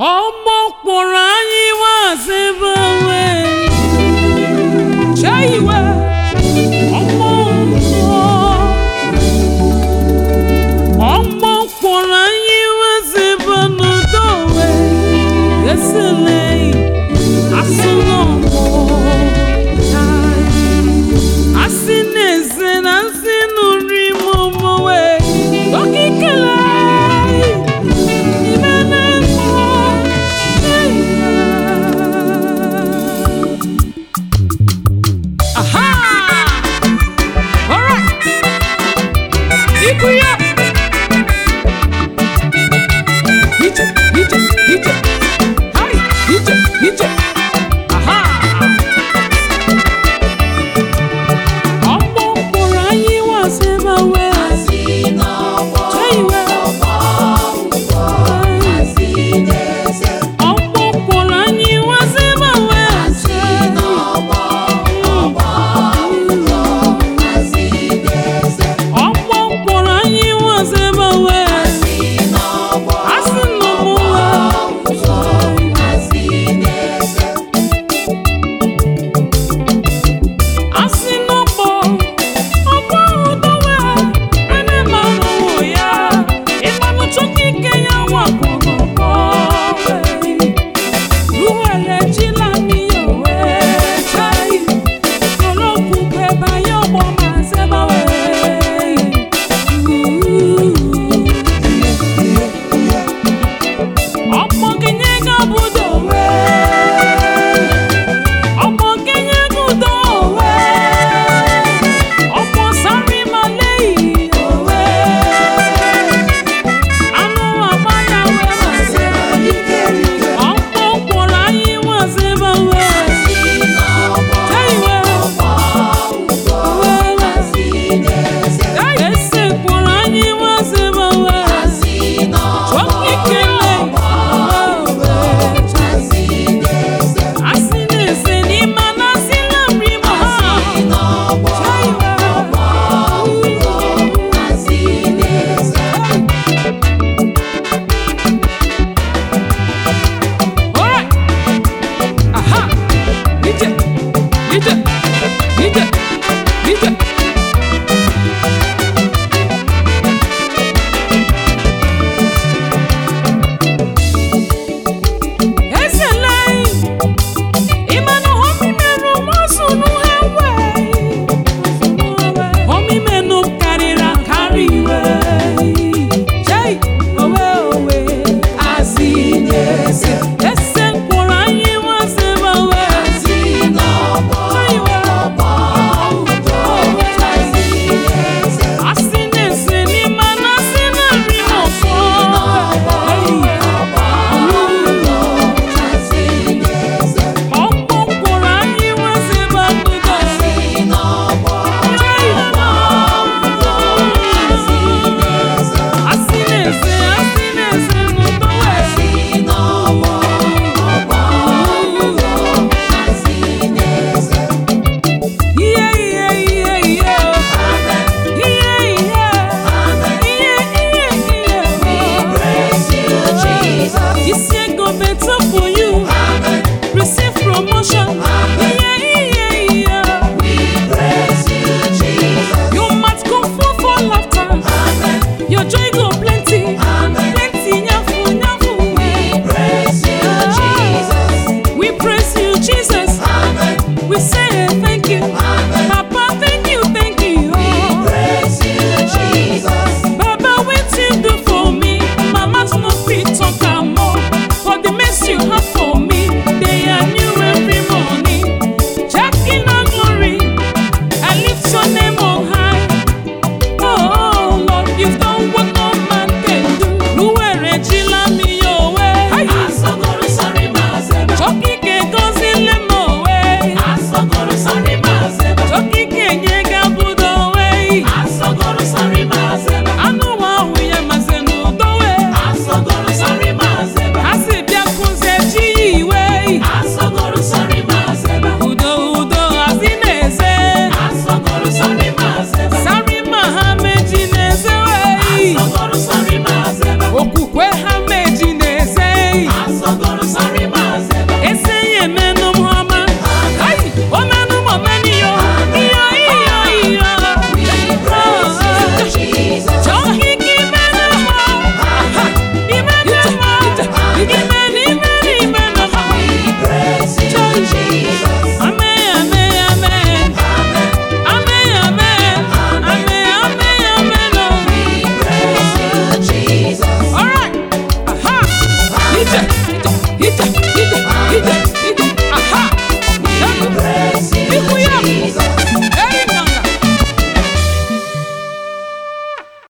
ọgbọ kpọrọ anyị wazebe onwe chee iwe ọgbọ mmụọ ọgbọ kpọrọ anyị wazebe n'udo onwe esele asụ n'ọgbọ asị na-eze na nsị nụrụ ime omowe okikele ime na-ekpo aha alright ikwu ya ije ije ije hai ije ije aha ọgbọ kpọrọ anyị wasema wee cheiwe ọgbọ kpọrọ anyị wasema wee ọgbọ kpọrọ anyị wasema wee asị nọ mụ asị n'ọgbọ ọgbọ udowe ene mmanụ ya ịmanụ chukwu ike ya wakọgọgọ ruwele jila miyowe chai olókùn pẹba yóò pọ máa ṣẹbàwẹ. ọmọ kẹnyẹ gábùdó wẹ ọmọ kẹnyẹ gùdó wẹ ọmọ sáré máa léyìí wẹ anú àbáyáwé máa ṣe ọmọ kpọrọ anyị wá ṣẹbàwẹ. Jaiwe, ese kpọrọ anyị wá ṣẹbàwẹ. Chọkikele, asị na-ese n'ime na asị na nri ma ha. Alright. Aha. Ije. Ije. Ije. Ije. Ezele. Imanu homi menu mosunu hewe. Homi menu karịrị akarị iwe. Chei. Owe owe. Asị na-ese. Ese mkpụrụ anyị nwasịba we. Chaiwe. Asị na-ese n'ime na asị na nri n'ọfọ. Ọkpọ mkpụrụ anyị nwasịba n'udo. Asị na-ese, asị na-ese n'udo we. Ihe ihe ihe ihe o. Ihe ihe. Ihe ihe ihe o. Isi ego betupu